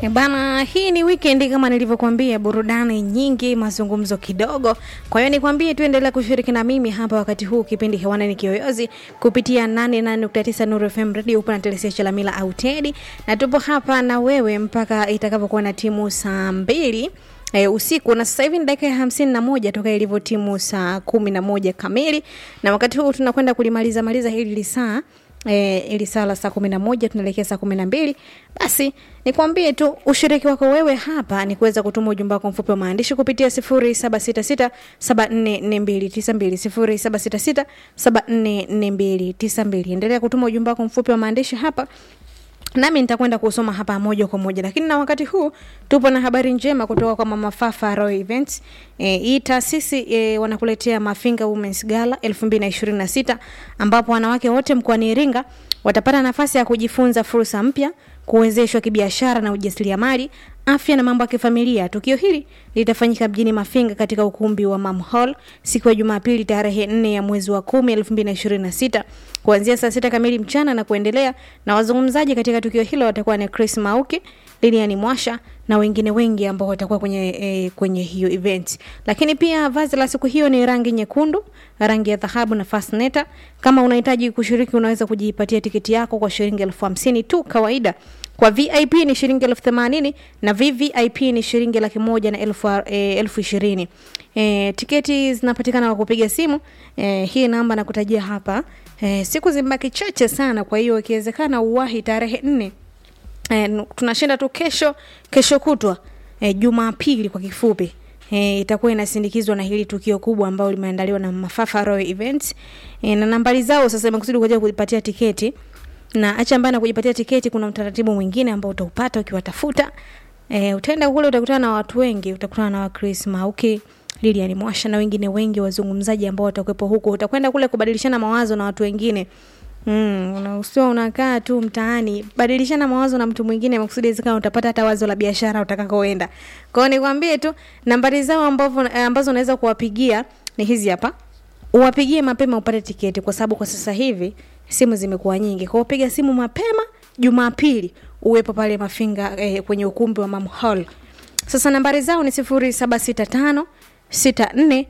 E bana, hii ni weekend kama nilivyokuambia, burudani nyingi, mazungumzo kidogo. Kwa hiyo nikwambie tu, endelea kushiriki na mimi hapa wakati huu, kipindi hewani ni Kiyoyozi kupitia 88.9 Nuru FM Radio, upo na Telesia Chalamila au Tedi, na tupo hapa na wewe mpaka itakapokuwa na timu saa mbili e, usiku na sasa hivi ni dakika ya hamsini na moja toka ilivyo timu saa kumi na moja kamili, na wakati huu tunakwenda kulimaliza maliza hili lisaa e, ili saa la saa kumi na moja tunaelekea saa kumi na mbili basi nikwambie tu ushiriki wako wewe hapa ni kuweza kutuma ujumbe wako mfupi wa maandishi kupitia sifuri saba sita sita saba nne nne mbili tisa mbili sifuri saba sita sita saba nne nne mbili tisa mbili endelea kutuma ujumbe wako mfupi wa maandishi hapa nami nitakwenda kusoma hapa moja kwa moja, lakini na wakati huu tupo na habari njema kutoka kwa Mama Fafa Royal Events. E, hii taasisi e, wanakuletea Mafinga Women's Gala 2026 ambapo wanawake wote mkoani Iringa watapata nafasi ya kujifunza fursa mpya, kuwezeshwa kibiashara na ujasiriamali, afya na mambo ya kifamilia. Tukio hili litafanyika mjini Mafinga katika ukumbi wa Mam Hall siku ya Jumapili tarehe 4 ya mwezi wa 10 2026 kuanzia saa sita kamili mchana na kuendelea, na wazungumzaji katika tukio hilo watakuwa ni Chris Mauki, Lilian Mwasha na wengine wengi ambao watakuwa kwenye, e, kwenye hiyo event. Lakini pia vazi la siku hiyo ni rangi nyekundu, rangi ya dhahabu na fasneta. Kama unahitaji kushiriki, unaweza kujipatia tiketi yako kwa shilingi elfu hamsini tu kawaida kwa VIP ni shilingi elfu themanini na VVIP ni shilingi laki moja na elfu, e, elfu ishirini. E, tiketi zinapatikana kwa kupiga simu e, hii namba nakutajia hapa. E, siku zimebaki chache sana, kwa hiyo ikiwezekana uwahi tarehe nne. E, tunashinda tu kesho kesho kutwa e, Jumapili kwa kifupi e, itakuwa inasindikizwa na hili tukio kubwa ambalo limeandaliwa na Mafafa Royal Events e, na nambari zao sasa imekusudi kuja kujipatia tiketi na acha mbana kujipatia tiketi, kuna utaratibu mwingine ambao utaupata ukiwatafuta. E, utaenda kule utakutana na watu wengi, utakutana na Chris Mauki, Lilian Mwasha na wengine wengi wazungumzaji ambao watakuwepo huko. Utakwenda kule kubadilishana mawazo na watu wengine. Mm, unausiwa unakaa tu mtaani, badilishana mawazo na mtu mwingine makusudi zikao utapata hata wazo la biashara utakakoenda. Kwa hiyo nikwambie tu nambari zao ambazo ambazo unaweza kuwapigia ni hizi hapa. Uwapigie mapema upate tiketi kwa sababu kwa sasa hivi simu zimekuwa nyingi. Kwa hiyo piga simu mapema Jumapili uwepo pale Mafinga eh, kwenye ukumbi wa Mam Hall. Sasa nambari zao ni 0765 64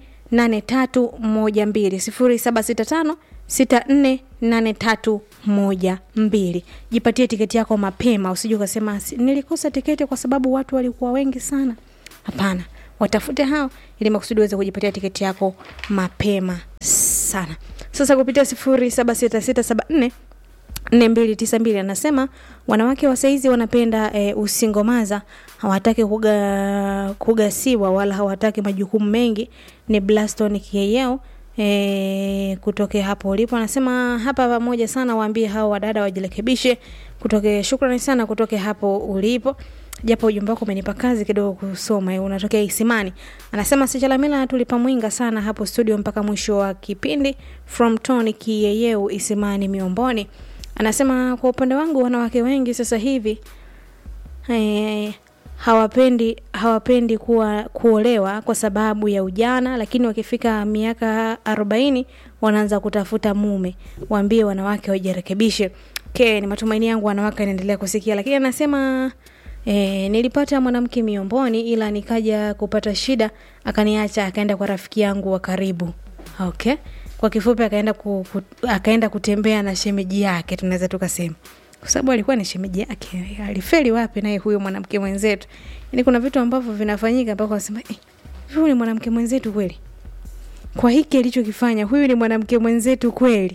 8312 0765 64 8312. Jipatie tiketi yako mapema, usije ukasema nilikosa tiketi kwa sababu watu walikuwa wengi sana. Hapana, watafute hao ili makusudi uweze kujipatia tiketi yako mapema sana. Sasa kupitia sifuri saba sita sita saba nne nne mbili tisa mbili anasema wanawake wa saizi wanapenda e, usingomaza, hawataki kuga, kugasiwa wala hawataki majukumu mengi. Ni Blaston Kieyeo e, kutokea hapo ulipo, anasema hapa pamoja sana, waambie hao wadada wajirekebishe. Kutoke shukrani sana kutoke hapo ulipo japo ujumbe wako umenipa kazi kidogo kusoma. Unatokea Isimani, anasema Sichalamila tulipa mwinga sana hapo studio mpaka mwisho wa kipindi. From Tony Kiyeyeu, Isimani Miomboni, anasema kwa upande wangu wanawake wengi sasa hivi eh, hawapendi hawapendi kuwa kuolewa kwa sababu ya ujana, lakini wakifika miaka arobaini wanaanza kutafuta mume. Waambie wanawake wajirekebishe. Okay, ni matumaini yangu wanawake anaendelea kusikia, lakini anasema E, nilipata mwanamke miomboni ila nikaja kupata shida akaniacha akaenda kwa rafiki yangu wa karibu. Okay. Kwa kifupi akaenda ku, ku, akaenda kutembea na shemeji yake tunaweza tukasema. Kwa sababu alikuwa ni shemeji yake. Alifeli wapi naye huyo mwanamke mwenzetu? Yaani kuna vitu ambavyo vinafanyika mpaka unasema eh, huyu ni mwanamke mwenzetu kweli? Kwa hiki alichokifanya huyu ni mwanamke mwenzetu kweli?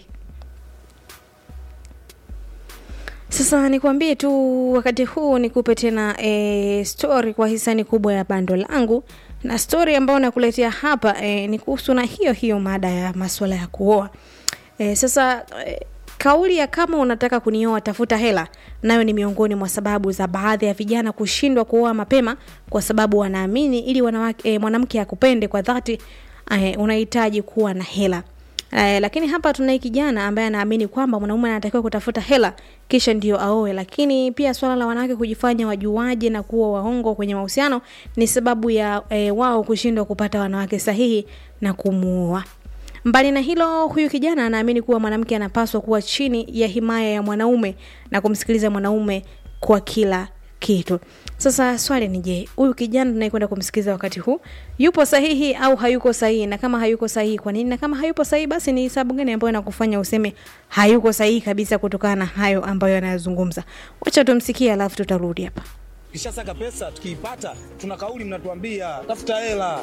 Sasa nikwambie tu wakati huu nikupe tena e, story kwa hisani kubwa ya bando langu, na story ambayo nakuletea hapa e, ni kuhusu na hiyo hiyo mada ya masuala ya kuoa. E, sasa e, kauli ya kama unataka kunioa tafuta hela, nayo ni miongoni mwa sababu za baadhi ya vijana kushindwa kuoa mapema, kwa sababu wanaamini ili wanawake e, mwanamke akupende kwa dhati e, unahitaji kuwa na hela. Eh, lakini hapa tunaye kijana ambaye anaamini kwamba mwanaume anatakiwa kutafuta hela kisha ndio aoe. Lakini pia swala la wanawake kujifanya wajuaji na kuwa waongo kwenye mahusiano ni sababu ya eh, wao kushindwa kupata wanawake sahihi na kumuoa. Mbali na hilo, huyu kijana anaamini kuwa mwanamke anapaswa kuwa chini ya himaya ya mwanaume na kumsikiliza mwanaume kwa kila kitu sasa swali ni je huyu kijana tunayekwenda kumsikiliza wakati huu yupo sahihi au hayuko sahihi na kama hayuko sahihi kwa nini na kama hayupo sahihi basi ni sababu gani ambayo inakufanya useme hayuko sahihi kabisa kutokana na hayo ambayo anayazungumza wacha tumsikie alafu tutarudi hapa Kishasaka pesa tukiipata, tuna kauli mnatuambia tafuta hela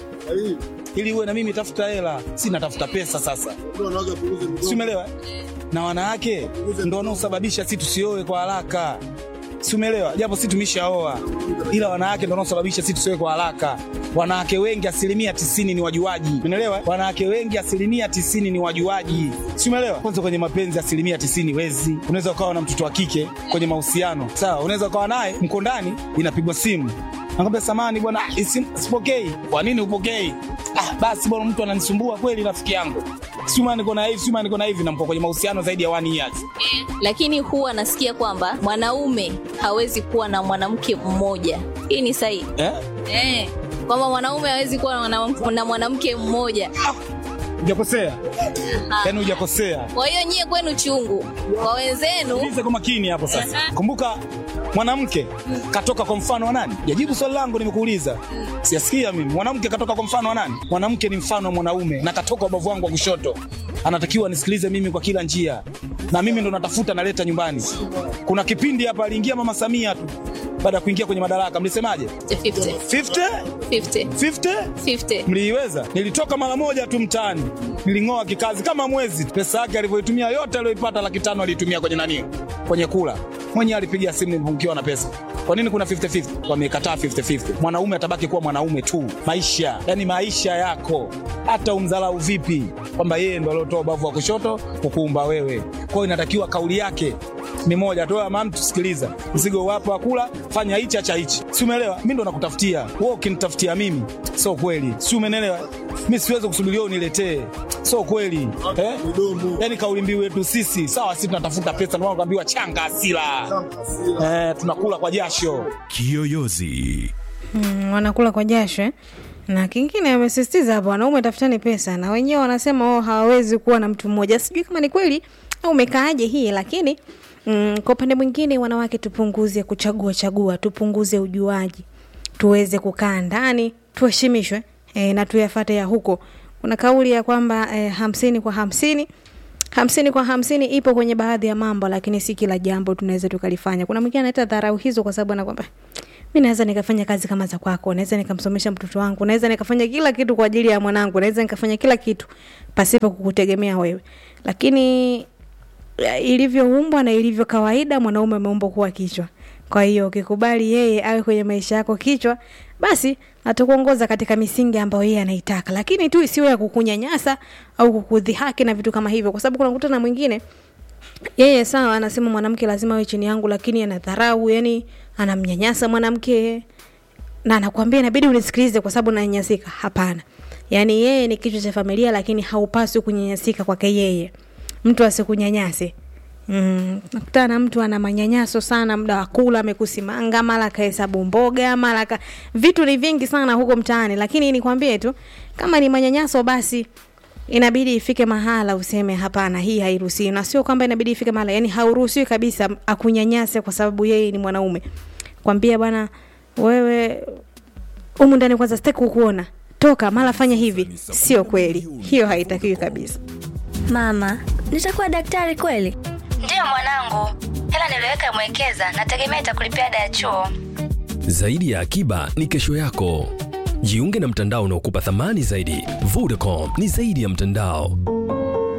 ili uwe na mimi, tafuta hela. Si natafuta pesa sasa, si umeelewa? Na wanawake ndo wanaosababisha si tusioe kwa haraka, si umeelewa? Japo si tumeshaoa, ila wanawake ndo wanaosababisha si tusioe kwa haraka. Wanawake wengi asilimia tisini ni wajuaji, umeelewa? Wanawake wengi asilimia tisini ni wajuaji, si umeelewa? Kwanza kwenye mapenzi asilimia tisini wezi. Unaweza ukawa na mtoto wa kike kwenye mahusiano, sawa, unaweza ukawa naye mko ndani, inapigwa simu Nakwambia samani bwana, ah, isi- sipokei. Kwa nini upokei? Ah, basi bwana, mtu ananisumbua kweli, rafiki yangu. Sima niko na hivi, sima niko na hivi, na mko kwenye mahusiano zaidi ya one years. lakini huwa nasikia kwamba mwanaume hawezi kuwa na mwanamke mmoja. Hii ni sahihi Eh? eh? Kwamba mwanaume hawezi kuwa na mwanam- na mwanamke mmoja. Hujakosea. Yaani hujakosea. Kwa hiyo nyie kwenu chungu, kwa wenzenu Sikiliza kwa makini hapo sasa. Kumbuka mwanamke katoka kwa mfano wa nani? Jajibu swali langu nimekuuliza. Siyasikia mimi. Mwanamke katoka kwa mfano wa nani? Mwanamke ni mfano wa mwanaume na katoka ubavu wangu wa kushoto. Anatakiwa nisikilize mimi kwa kila njia. Na mimi ndo natafuta naleta nyumbani. Kuna kipindi hapa aliingia Mama Samia tu baada ya kuingia kwenye madaraka. Mlisemaje? 50 50 50 50 50 mliiweza. Nilitoka mara moja tu mtaani, niling'oa kikazi kama mwezi. Pesa yake alivyoitumia yote aliyoipata, laki tano aliitumia kwenye nani, kwenye kula. Mwenyewe alipigia simu nilipopungukiwa na pesa. Kwa nini kuna 50-50? Wamekataa 50-50. Mwanaume atabaki kuwa mwanaume tu, maisha yani maisha yako, hata umdharau vipi, kwamba yeye ndo aliotoa ubavu wa kushoto kukuumba wewe. Kwa hiyo inatakiwa kauli yake ni moja tu, mama, tusikiliza, mzigo wapo wa kula, fanya hichi acha hichi, si umeelewa? Mimi ndo nakutafutia wewe, ukinitafutia mimi sio kweli, si umeelewa? Mimi siwezi kusubiria uniletee, sio kweli eh? Yani kauli mbiu yetu sisi sawa, sisi tunatafuta pesa, ndio maana tunaambiwa changa asila eh, tunakula kwa jasho. Kiyoyozi. mm, wanakula kwa jasho eh? na kingine amesisitiza hapo wanaume tafutani pesa na wenyewe wanasema oh, hawawezi kuwa na mtu mmoja sijui kama ni kweli au umekaaje hii lakini mm, kwa upande mwingine wanawake tupunguze kuchagua chagua tupunguze ujuaji tuweze kukaa ndani tuheshimishwe e, na tuyafate ya huko kuna kauli ya kwamba e, hamsini kwa hamsini hamsini kwa hamsini ipo kwenye baadhi ya mambo lakini si kila jambo tunaweza tukalifanya kuna mwingine anaita dharau hizo kwa sababu anakwamba mi naweza nikafanya kazi kama za kwako naweza nikamsomesha mtoto wangu naweza nikafanya kila kitu kwa ajili ya mwanangu naweza nikafanya kila kitu pasipo kukutegemea wewe lakini eh, ilivyoumbwa na ilivyo kawaida mwanaume ameumbwa kuwa kichwa kwa hiyo ukikubali yeye awe kwenye maisha yako kichwa basi atakuongoza katika misingi ambayo yeye anaitaka lakini tu isiwe ya kukunyanyasa au kukudhihaki na vitu kama hivyo kwa sababu kunakuta na mwingine yeye sawa anasema mwanamke lazima awe chini yangu lakini anadharau yani anamnyanyasa mwanamke na anakuambia inabidi unisikilize kwa sababu nanyanyasika hapana yaani yeye ni kichwa cha familia lakini haupaswi kunyanyasika kwake yeye mtu asikunyanyase Mm, nakutana na mtu ana manyanyaso sana muda wa kula amekusimanga mara kahesabu mboga mara ka... vitu ni vingi sana huko mtaani lakini nikwambie tu kama ni manyanyaso basi inabidi ifike mahala useme hapana hii hairuhusiwi na sio kwamba inabidi ifike mahala yani hauruhusiwi kabisa akunyanyase kwa sababu yeye ni mwanaume kwambia bwana wewe humu ndani kwanza sitaki kukuona toka mara fanya hivi sio kweli hiyo haitakiwi kabisa Mama, nitakuwa daktari kweli? Ndiyo mwanangu, hela niliyoweka mwekeza, nategemea itakulipia ada ya chuo. Zaidi ya akiba ni kesho yako. Jiunge na mtandao unaokupa thamani zaidi. Vodacom ni zaidi ya mtandao.